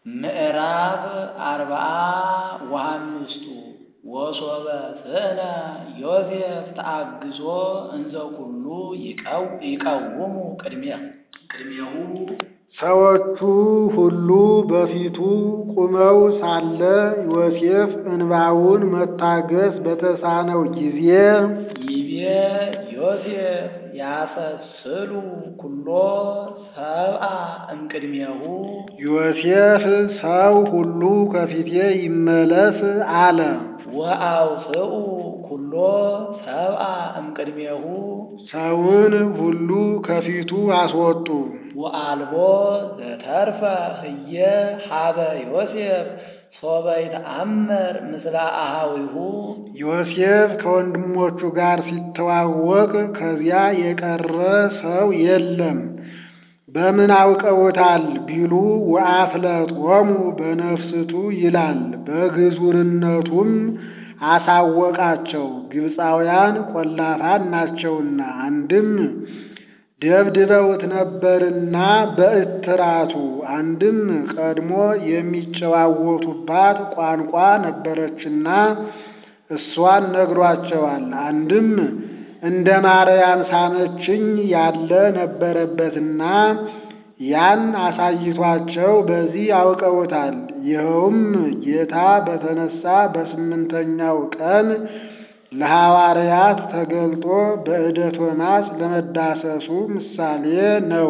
ምዕራፍ አርብዓ ወሐምስቱ ወሶበ ስእነ ዮሴፍ ተአግሶ እንዘ ኩሉ ይቀውሙ ቅድሜሁ ሰዎቹ ሁሉ በፊቱ ቁመው ሳለ ዮሴፍ እንባውን መታገስ በተሳነው ጊዜ ይቤ ዮሴፍ ያሰስሉ ኩሎ ሰብአ እምቅድሜሁ ዮሴፍ ሰው ሁሉ ከፊቴ ይመለስ አለ። ወአውፅኡ ኩሎ ሰብአ እምቅድሜሁ ሰውን ሁሉ ከፊቱ አስወጡ። ወአልቦ ዘተርፈ ህየ ሀበ ዮሴፍ ሶበ ይተአመር ምስለ አሃዊሁ ዮሴፍ ከወንድሞቹ ጋር ሲተዋወቅ ከዚያ የቀረ ሰው የለም። በምን አውቀውታል ቢሉ ወአፍለጦሙ በነፍስቱ ይላል። በግዙርነቱም አሳወቃቸው። ግብፃውያን ቆላፋን ናቸውና አንድም ደብድበውት ነበርና በእትራቱ አንድም ቀድሞ የሚጨዋወቱባት ቋንቋ ነበረችና እሷን ነግሯቸዋል። አንድም እንደ ማርያም ሳመችኝ ያለ ነበረበትና ያን አሳይቷቸው በዚህ አውቀውታል። ይኸውም ጌታ በተነሳ በስምንተኛው ቀን ለሐዋርያት ተገልጦ በዕደ ቶማስ ለመዳሰሱ ምሳሌ ነው።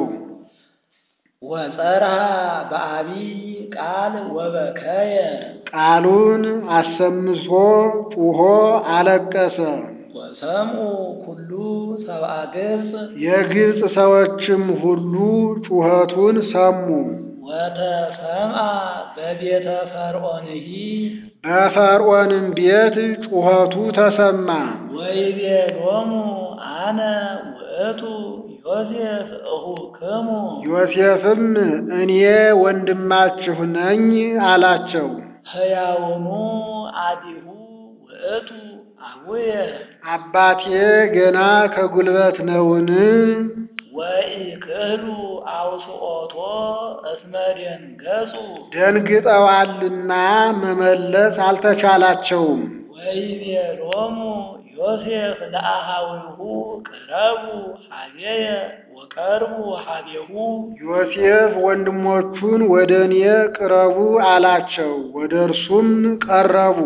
ወጸርሃ በአቢይ ቃል ወበከየ ቃሉን አሰምሶ ጩኾ አለቀሰ። ወሰምኡ ኩሉ ሰብአ ግብፅ የግብፅ ሰዎችም ሁሉ ጩኸቱን ሰሙ። ወተሰምአ በቤተ ፈርዖንሂ በፈርዖንም ቤት ጩኸቱ ተሰማ። ወይቤሎሙ አነ ውእቱ ዮሴፍ እኹክሙ ዮሴፍም እኔ ወንድማችሁ ነኝ አላቸው። ሕያውኑ አዲሁ ውእቱ አቡየ አባቴ ገና ከጉልበት ነውን? ወኢክህሉ አውስኦቶ እስመ ደንገጹ ደንግጠዋልና መመለስ አልተቻላቸውም። ወይቤሎሙ ዮሴፍ ለአሃዊሁ ቅረቡ ሀቤየ ወቀርቡ ሀቤሁ ዮሴፍ ወንድሞቹን ወደ እኔ ቅረቡ አላቸው። ወደ እርሱም ቀረቡ።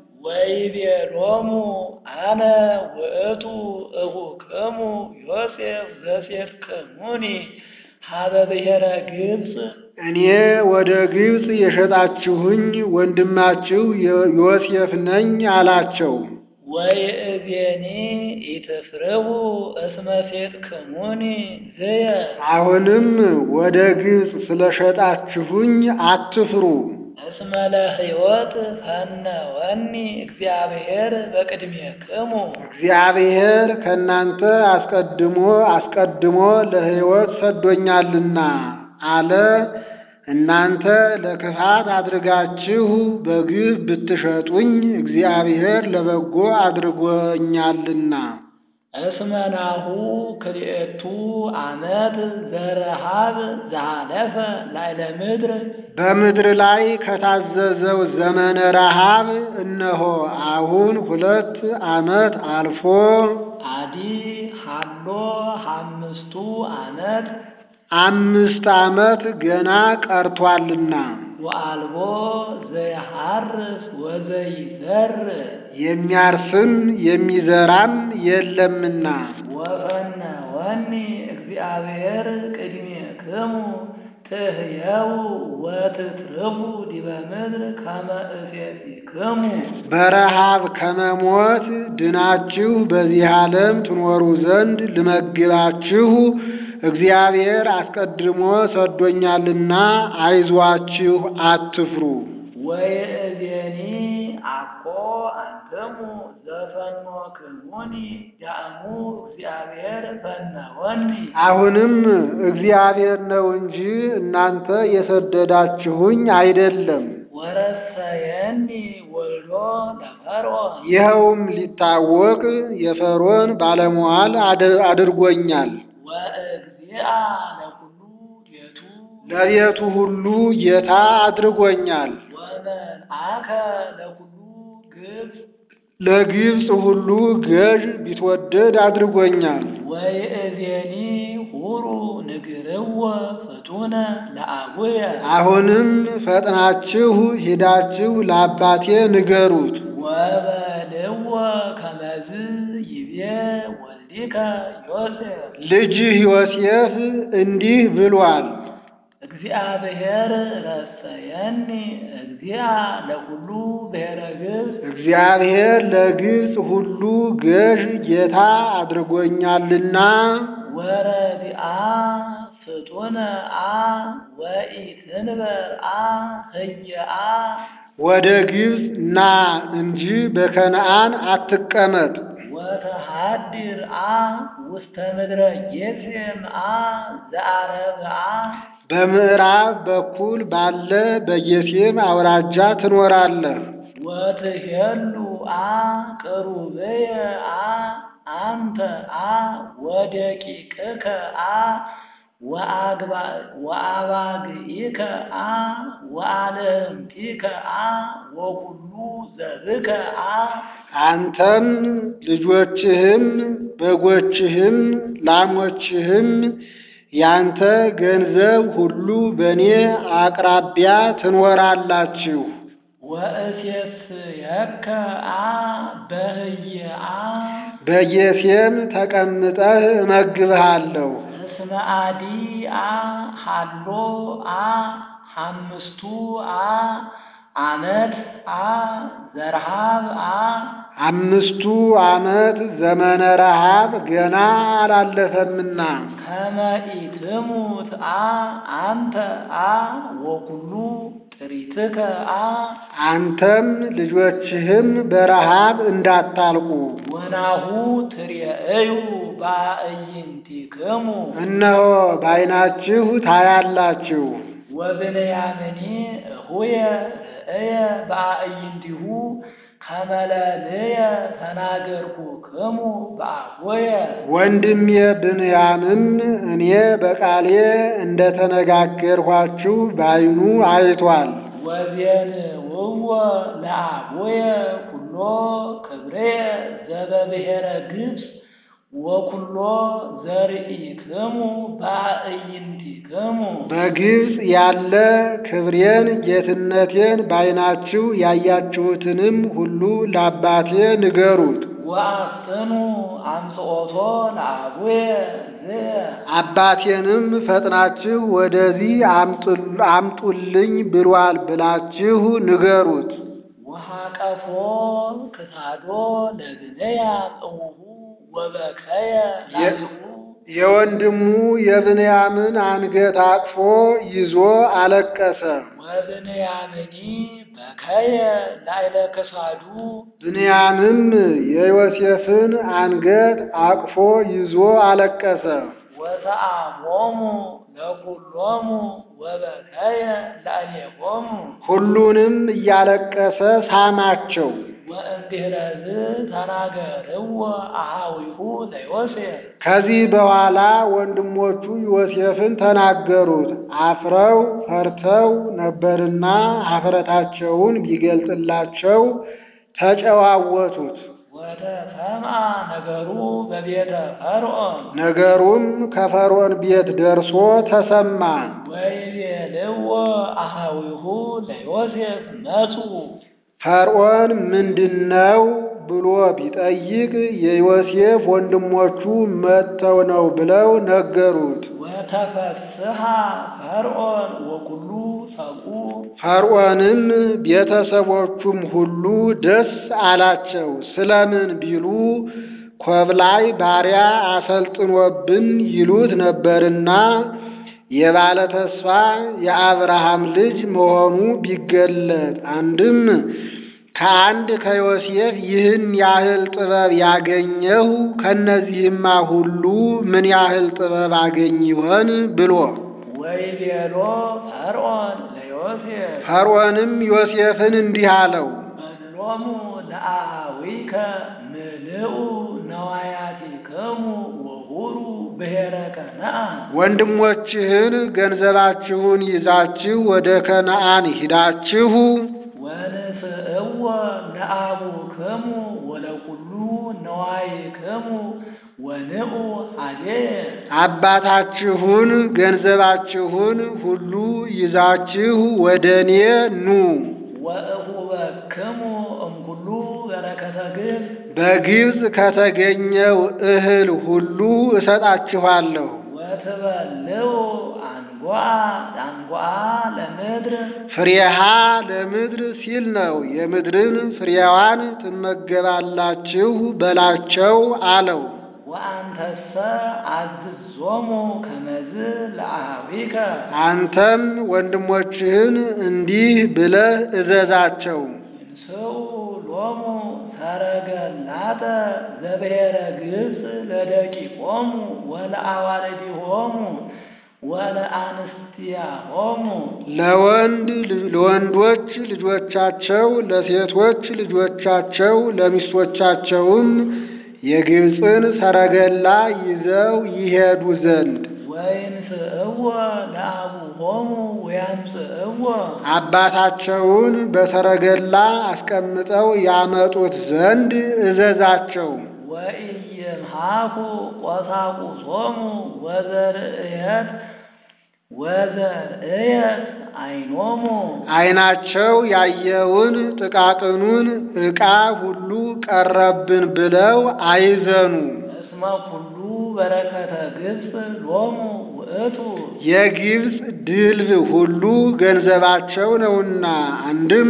ወይቤሎሙ አነ ውእቱ እኹክሙ ዮሴፍ ዘሴፍክሙኒ ሀበ ብሔረ ግብፅ እኔ ወደ ግብፅ የሸጣችሁኝ ወንድማችሁ ዮሴፍ ነኝ አላቸው። ወይእዜኒ ኢትፍርሁ እስመ ሴጥክሙኒ ዝየ አሁንም ወደ ግብፅ ስለሸጣችሁኝ አትፍሩ። እስመ ለሕይወት ፈነወኒ እግዚአብሔር በቅድሜክሙ እግዚአብሔር ከእናንተ አስቀድሞ አስቀድሞ ለሕይወት ሰዶኛልና አለ። እናንተ ለክፋት አድርጋችሁ በግፍ ብትሸጡኝ እግዚአብሔር ለበጎ አድርጎኛልና። እስመ ናሁ ክልኤቱ ዓመት ዘረሃብ ዘሃለፈ ላዕለ ምድር በምድር ላይ ከታዘዘው ዘመነ ረሃብ እነሆ አሁን ሁለት ዓመት አልፎ አዲ ሃሎ አምስቱ ዓመት አምስት ዓመት ገና ቀርቷልና ወአልቦ ዘይሐርስ ወዘይዘር የሚያርስም የሚዘራም የለምና ወፈነወኒ እግዚአብሔር ቅድሜክሙ ትሕየው ወትትርፉ ዲበ ምድር ከመ እሴቲክሙ በረሃብ ከመሞት ድናችሁ በዚህ ዓለም ትኖሩ ዘንድ ልመግባችሁ እግዚአብሔር አስቀድሞ ሰዶኛልና አይዟችሁ አትፍሩ። ወይእዜኒ አኮ አንትሙ ዘፈኖክሙኒ ዳእሙ እግዚአብሔር ፈነወኒ አሁንም እግዚአብሔር ነው እንጂ እናንተ የሰደዳችሁኝ አይደለም። ወረሰየኒ ወልዶ ለፈርዖን ይኸውም ሊታወቅ የፈርዖን ባለሟል አድርጎኛል። ወእግዚአ ለኩሉ ቤቱ ለቤቱ ሁሉ ጌታ አድርጎኛል። ወመልአከ ለኩሉ ግብፅ ለግብፅ ሁሉ ገዥ ቢትወደድ አድርጎኛል። ወይእዜኒ ሁሩ ንግርዎ ፍቱነ ለአቡየ አሁንም ፈጥናችሁ ሂዳችሁ ለአባቴ ንገሩት። ወበልዎ ከመዝ ይቤ ወልዲከ ዮሴፍ ልጅህ ዮሴፍ እንዲህ ብሏል። እግዚአብሔር ረሰየኒ እግዚአ ለኩሉ ብሔረ ግብፅ እግዚአብሔር ለግብፅ ሁሉ ገዥ ጌታ አድርጎኛልና ወረዲአ ፍጡነ አ ወኢትንበር አ ህየአ ወደ ግብፅ ና እንጂ በከነዓን አትቀመጥ። ወተሃድር አ ውስተ ምድረ ጌሴም አ ዘአረብአ በምዕራብ በኩል ባለ በጌሴም አውራጃ ትኖራለህ። ወትሄሉ አ ቅሩብየ አ አንተ አ ወደቂቅከ አ ወአባግኢከ አ ወአልህምቲከ አ ወኩሉ ዘብከ አ አንተም ልጆችህም በጎችህም ላሞችህም ያንተ ገንዘብ ሁሉ በእኔ አቅራቢያ ትኖራላችሁ። ወእሴስየከ አ በህየ አ በጌሴም ተቀምጠህ እመግብሃለሁ። እስመ አዲ አ ሃሎ አ ሐምስቱ አ አመት አ ዘርሃብ አ አምስቱ ዓመት ዘመነ ረሃብ ገና አላለፈምና ከመ ኢትሙት አ አንተ አ ወኩሉ ጥሪትከ አ አንተም ልጆችህም በረሃብ እንዳታልቁ። ወናሁ ትሬእዩ በአዕይንቲክሙ እነሆ በዓይናችሁ ታያላችሁ። ወብንያምኒ እሁየ ርእየ በአዕይንቲሁ ከመለልየ ተናገርኩክሙ በአቦየ ወንድሜ ብንያምም እኔ በቃሌ እንደተነጋገርኋችሁ በዓይኑ አይቷል። ወዜንውዎ ለአቦየ ኩሎ ክብርየ ዘበብሔረ ግብፅ ወኩሎ ዘርኢክሙ በአዕይንቲክሙ በግብፅ ያለ ክብሬን ጌትነቴን በዓይናችሁ ያያችሁትንም ሁሉ ለአባቴ ንገሩት። ወአፍጥኑ አምጽኦቶ ለአቡየ ዝየ አባቴንም ፈጥናችሁ ወደዚህ አምጡ- አምጡልኝ ብሏል ብላችሁ ንገሩት። ወሃቀፎ ክሳዶ ለብንያም እሙሁ ወበከየ ላይሁ የወንድሙ የብንያምን አንገት አቅፎ ይዞ አለቀሰ። ወብንያምኒ በከየ ላይለ ክሳዱ ብንያምም የዮሴፍን አንገት አቅፎ ይዞ አለቀሰ። ወተአሞሙ ለኩሎሙ ወበከየ ላዕሌሆሙ ሁሉንም እያለቀሰ ሳማቸው። ወእምድኅረዝ ተናገርዎ አኀዊሁ ለዮሴፍ ከዚህ በኋላ ወንድሞቹ ዮሴፍን ተናገሩት። አፍረው ፈርተው ነበርና ኀፍረታቸውን ቢገልጥላቸው ተጨዋወቱት። ወተሰምዐ ነገሩ በቤተ ፈርዖን ነገሩም ከፈርዖን ቤት ደርሶ ተሰማ። ወይቤልዎ አኀዊሁ ለዮሴፍ መጽኡ ፈርዖን ምንድነው ብሎ ቢጠይቅ የዮሴፍ ወንድሞቹ መጥተው ነው ብለው ነገሩት። ወተፈስሐ ፈርዖን ወኩሉ ሰብኡ ፈርዖንም ቤተሰቦቹም ሁሉ ደስ አላቸው። ስለምን ቢሉ ኮብላይ ባሪያ አሰልጥኖብን ይሉት ነበርና የባለ ተስፋ የአብርሃም ልጅ መሆኑ ቢገለጥ አንድም ከአንድ ከዮሴፍ ይህን ያህል ጥበብ ያገኘሁ ከእነዚህማ ሁሉ ምን ያህል ጥበብ አገኝ ይሆን ብሎ ወይቤሎ ፈርዖን ለዮሴፍ ፈርዖንም ዮሴፍን እንዲህ አለው፣ መሎሙ ለአኀዊከ ምልኡ ነዋያቲክሙ ወሁሩ ብሔረ ከነአን ወንድሞችህን ገንዘባችሁን ይዛችሁ ወደ ከነአን ሂዳችሁ ወንስእዎ ለአቡክሙ ወለኩሉ ነዋይክሙ ወንዑ ኀቤየ አባታችሁን ገንዘባችሁን ሁሉ ይዛችሁ ወደ እኔ ኑ። ወእሁበክሙ እምኩሉ በረከተ ግብፅ በግብፅ ከተገኘው እህል ሁሉ እሰጣችኋለሁ። ወትበልዑ አንጓአ አንጓአ ለምድር ፍሬሃ ለምድር ሲል ነው። የምድርን ፍሬዋን ትመገባላችሁ በላቸው አለው። ወአንተሰ አዝዞሙ ከመዝ ለአኀዊከ አንተም ወንድሞችህን እንዲህ ብለህ እዘዛቸው። ይንስኡ ሎሙ ሰረገላተ ዘብሔረ ግብፅ ለደቂቆሙ ወለአዋልዲሆሙ ወለአንስቲያሆሙ ለወንድ ለወንዶች ልጆቻቸው ለሴቶች ልጆቻቸው ለሚስቶቻቸውም የግብፅን ሰረገላ ይዘው ይሄዱ ዘንድ ወይንስእዎ ለአቡሆሙ ወያምጽእዎ አባታቸውን በሰረገላ አስቀምጠው ያመጡት ዘንድ እዘዛቸው። ወኢይምሃኩ ቆሳቁሶሙ ወዘርእየት ወዘርእየት አይኖሙ ዓይናቸው ያየውን ጥቃቅኑን ዕቃ ሁሉ ቀረብን ብለው አይዘኑ። እስመ ኩሉ በረከተ ግብፅ ሎሙ ውእቱ የግብፅ ድልብ ሁሉ ገንዘባቸው ነውና፣ አንድም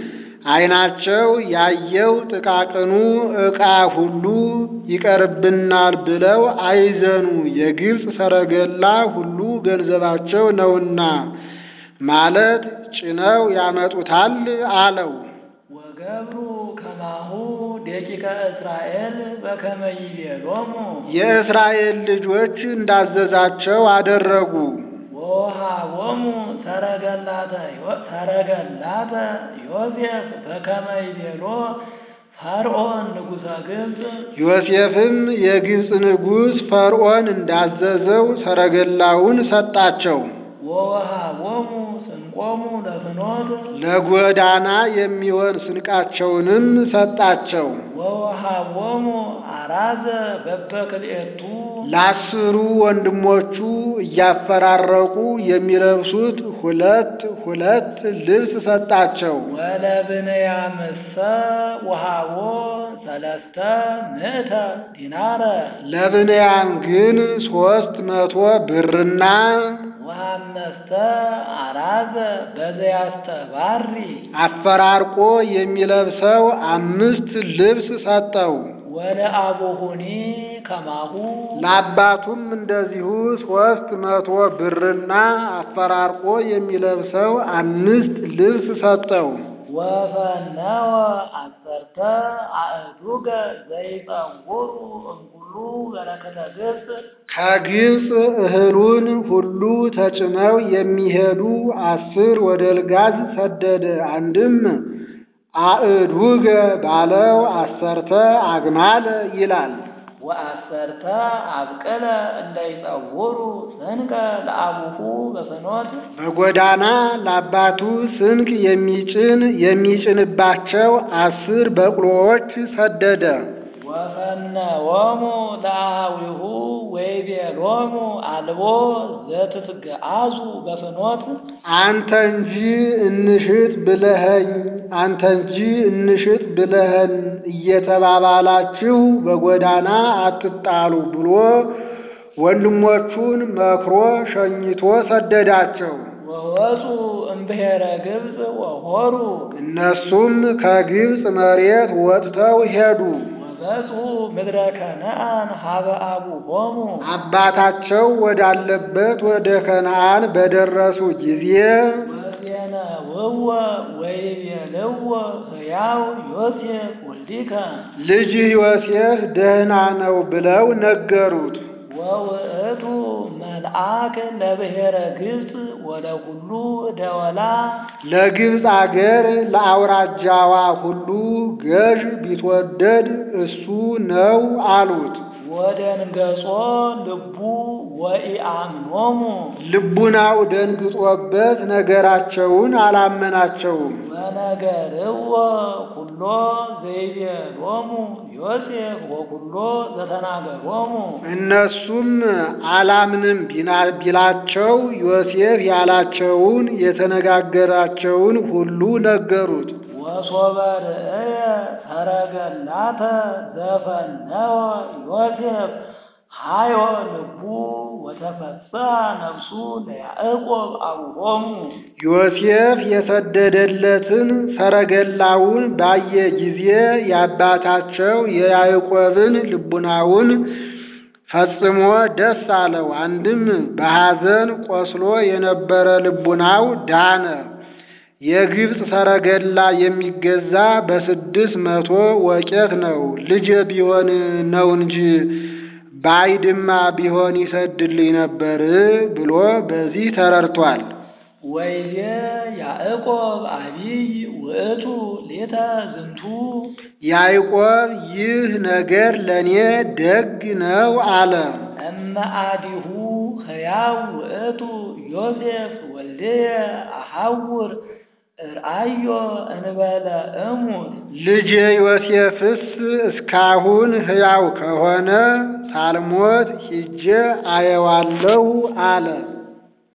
ዓይናቸው ያየው ጥቃቅኑ ዕቃ ሁሉ ይቀርብናል ብለው አይዘኑ። የግብፅ ሰረገላ ሁሉ ገንዘባቸው ነውና ማለት ጭነው ያመጡታል አለው። ወገብሩ ከማሁ ደቂቀ እስራኤል በከመ ይቤሎሙ የእስራኤል ልጆች እንዳዘዛቸው አደረጉ። ወወሃቦሙ ሰረገላተ ዮ- ሰረገላተ ዮሴፍ በከመ ይቤሎ ፈርዖን ንጉሠ ግብፅ ዮሴፍም የግብፅ ንጉሥ ፈርዖን እንዳዘዘው ሰረገላውን ሰጣቸው። ወወሃቦሙ ስንቆሙ ለፍኖት ለጎዳና የሚሆን ስንቃቸውንም ሰጣቸው። ወወሃቦሙ አራዘ በበክልኤቱ ለአስሩ ወንድሞቹ እያፈራረቁ የሚለብሱት ሁለት ሁለት ልብስ ሰጣቸው። ወለብንያምሰ ወሃቦ ሰለስተ ምእተ ዲናረ ለብንያም ግን ሦስት መቶ ብርና ወአምስተ አራዘ በዘያስተባሪ አፈራርቆ የሚለብሰው አምስት ልብስ ሰጠው። ወለአቡሁኒ ከማሁ ለአባቱም እንደዚሁ ሦስት መቶ ብርና አፈራርቆ የሚለብሰው አምስት ልብስ ሰጠው። ወፈነወ አሰርተ አእዱገ ዘይጸውሩ እምኩሉ በረከተ ግብፅ ከግብፅ እህሉን ሁሉ ተጭነው የሚሄዱ አስር ወደልጋዝ ሰደደ። አንድም አእዱገ ባለው አሰርተ አግማል ይላል። ወአሰርተ አብቅለ እንዳይጸውሩ ስንቀ ለአቡሁ በፍኖት በጎዳና ለአባቱ ስንቅ የሚጭን የሚጭንባቸው አስር በቅሎዎች ሰደደ። ወፈነዎሙ ለአሃዊሁ ወይቤሎሙ አልቦ ዘትትገአዙ በፍኖት አንተ እንጂ እንሽጥ ብለኸኝ አንተ እንጂ እንሽጥ ብለኸን እየተባባላችሁ በጎዳና አትጣሉ ብሎ ወንድሞቹን መክሮ ሸኝቶ ሰደዳቸው። ወወፁ እምብሔረ ግብፅ ወሆሩ እነሱም ከግብፅ መሬት ወጥተው ሄዱ። ወገጹ ምድረ ከነአን ሀበ አቡሆሙ አባታቸው ወዳለበት ወደ ከነአን በደረሱ ጊዜ ወዜነውዎ ወይቤልዎ ሕያው ዮሴፍ ወልዲከ ልጅህ ዮሴፍ ደህና ነው ብለው ነገሩት። ወውእቱ መልአክ ለብሔረ ግብፅ ወለኩሉ ደወላ ለግብፅ አገር ለአውራጃዋ ሁሉ ገዥ ቢትወደድ እሱ ነው አሉት። ወደንገጾ ልቡ ወኢአምኖሙ ልቡናው ደንግጦበት ነገራቸውን አላመናቸውም። ወነገርዎ ኩሎ ዘይቤሎሙ ዮሴፍ ወኩሎ ዘተናገሮሙ እነሱም አላምንም ቢና- ቢላቸው ዮሴፍ ያላቸውን የተነጋገራቸውን ሁሉ ነገሩት። ወሶበ ርእየ ሰረገላተ ዘፈነወ ዮሴፍ ሃዮ ልቡ ወተፈስሐ ነፍሱ ለያዕቆብ አቡሆሙ ዮሴፍ የሰደደለትን ሰረገላውን ባየ ጊዜ የአባታቸው የያዕቆብን ልቡናውን ፈጽሞ ደስ አለው። አንድም በሐዘን ቆስሎ የነበረ ልቡናው ዳነ። የግብፅ ሰረገላ የሚገዛ በስድስት መቶ ወቄት ነው። ልጄ ቢሆን ነው እንጂ ባይድማ ቢሆን ይሰድልኝ ነበር ብሎ በዚህ ተረድቷል። ወይዜ ያዕቆብ አቢይ ውእቱ ሌተ ዝንቱ ያዕቆብ ይህ ነገር ለእኔ ደግ ነው አለ። እመ አዲሁ ሕያው ውእቱ ዮሴፍ ወልድየ አሐውር እርአዮ እንበለ እሙት ልጄ ዮሴፍስ እስካሁን ሕያው ከሆነ ሳልሞት ሂጄ አየዋለሁ አለ።